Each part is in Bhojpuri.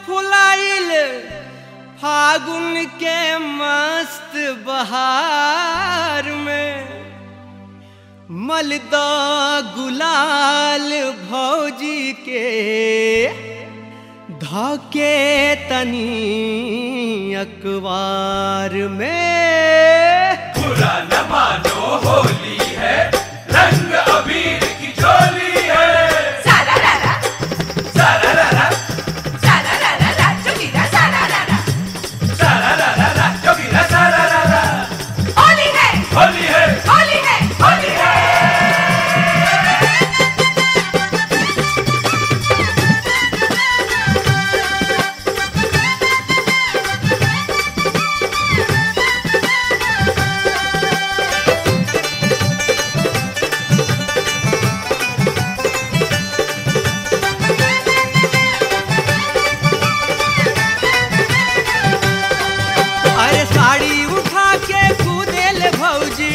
फुलाइल फागुन के मस्त बहार में मलदा गुलाल भौजी के धके तनी अखबार में बुरा न मानो होली है रंग अबीर की झोली है सारा रारा सारा रा रा सारा रारा रा जोगीरा सारा रारा सारा रा रा रा जोगीरा सारा रा रा होली है होली है होली है होली है अरे साड़ी उठा के कूदेल भौजी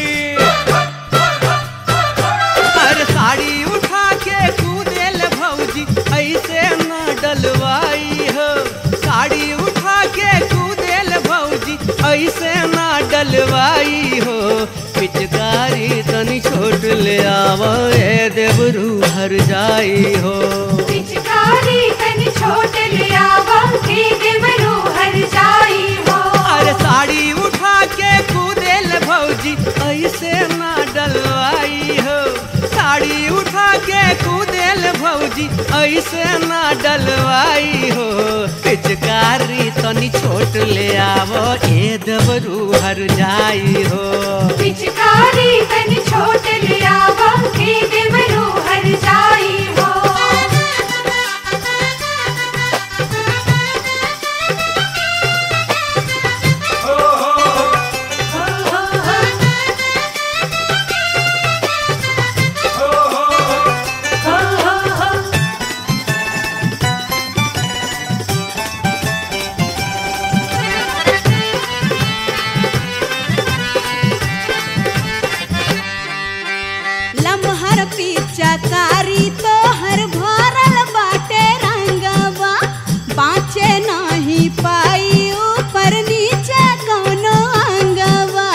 अरे साड़ी उठा के कूदेल भौजी ऐसे न डलवाई हो साड़ी उठा के कूदेल भौजी ऐसे न डलवाई हो पिचकारी तनी छोट ले आवा ए देवरू हर जाई हो पिचकारी तन छोट ले आवा के देवरू हर जाई हो अरे साड़ी उठा के कूदेल भौजी ऐसे ना डलवाई हो साड़ी उठा के कूदेल भौजी ऐसे ना डलवाई हो पिचकारी तनी छोट ले आवो ए दबरू हर जाई हो पिचकारी तन छोट ले आवा के देवरू हर जाई हो हो हो हो हो हो हो हो हो हो हो लमहर पिचकारी तो हर भरल बाटे रंगवा बाँचे नहीं पाई ऊपर नीचे कौनो अंगवा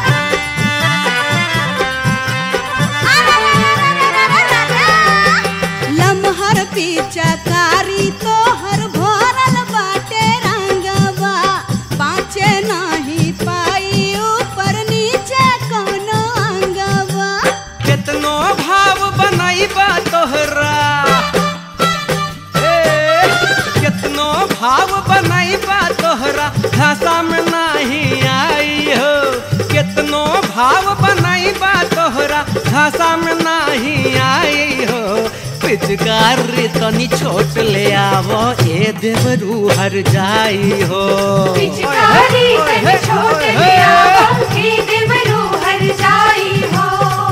लमहर पिचकारी तो हर भरल बाटे रंगवा बाँचे नहीं पाई ऊपर नीचे कौनो अंगवा कितनो भाव बनैबा तोहरा ए, कितनो भाव बनैबा तोहरा भाषा में नहीं आई हो कितनो भाव बनैबा तोहरा भाषा में नहीं आई हो पिचकारी तनी छोट ले आवो ए देवरू हर जाई हो पिचकारी तन छोट ले आवा के देवरू हर जाई हो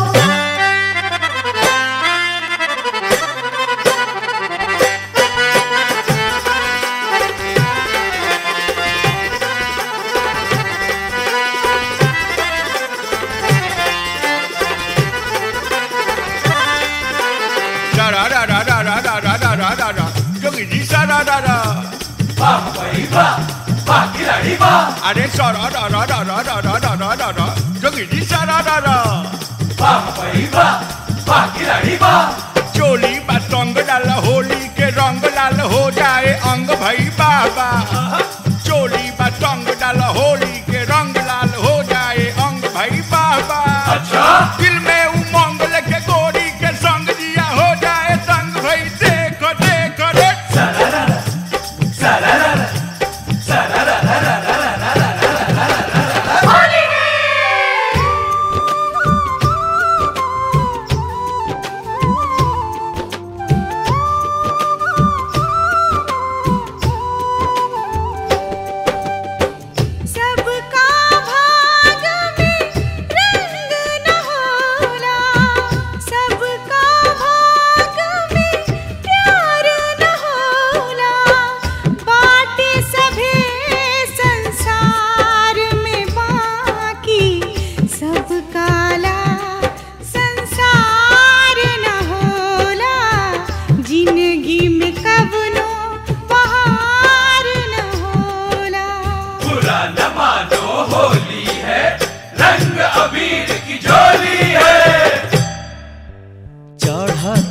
Da da da da da da da da da da da da. Jogi di sa da da da. वाह भाई वाह वाह खिलाड़ी वाह अरे सा da da da da da da da da da da da. Jogi di sa da da da. वाह भाई वाह वाह खिलाड़ी वाह चोली बतंग डाल होली के रंग लाल हो जाए अंग भई बाबा चोली बतंग डाल होली के रंग लाल हो जाए अंग भई बाबा अच्छा दिल में उमंग लेके गोरी के संग दिया हो जाए संग भई देखो देखो रे सारा रा रा सारा रा रा सारा रा रा रा रा रा रा रा रा रा रा होली है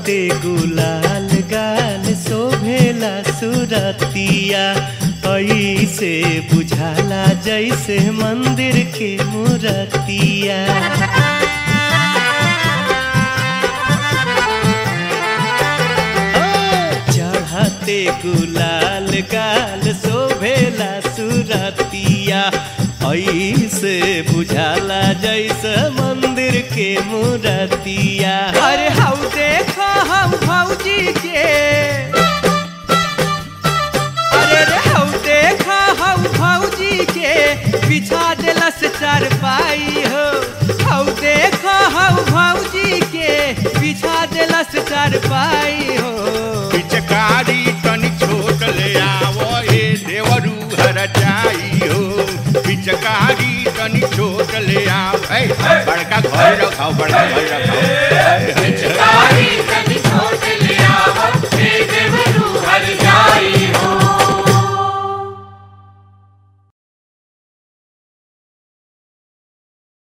हौते गुलाल गाल शोभेला सुरतिया ऐसे बुझाला जैसे मंदिर के मूर्तिया चढ़ते गुलाल गाल शोभेला सुरतिया ऐसे बुझाला जैसे मंदिर के मूर्तिया अरे हऊ देखो हम भौजी के अरे रे हऊ देखो हम भौजी के बिछा दिलस चारपाई हो हऊ देखो हम भौजी के बिछा दिलस चारपाई हो पिचकारी तनी छोट ले आवो हे देवरू हर जाई हो पिचकारी तनी छोट ले आओ ए बड़का घर रखाओ बड़का घर रखाओ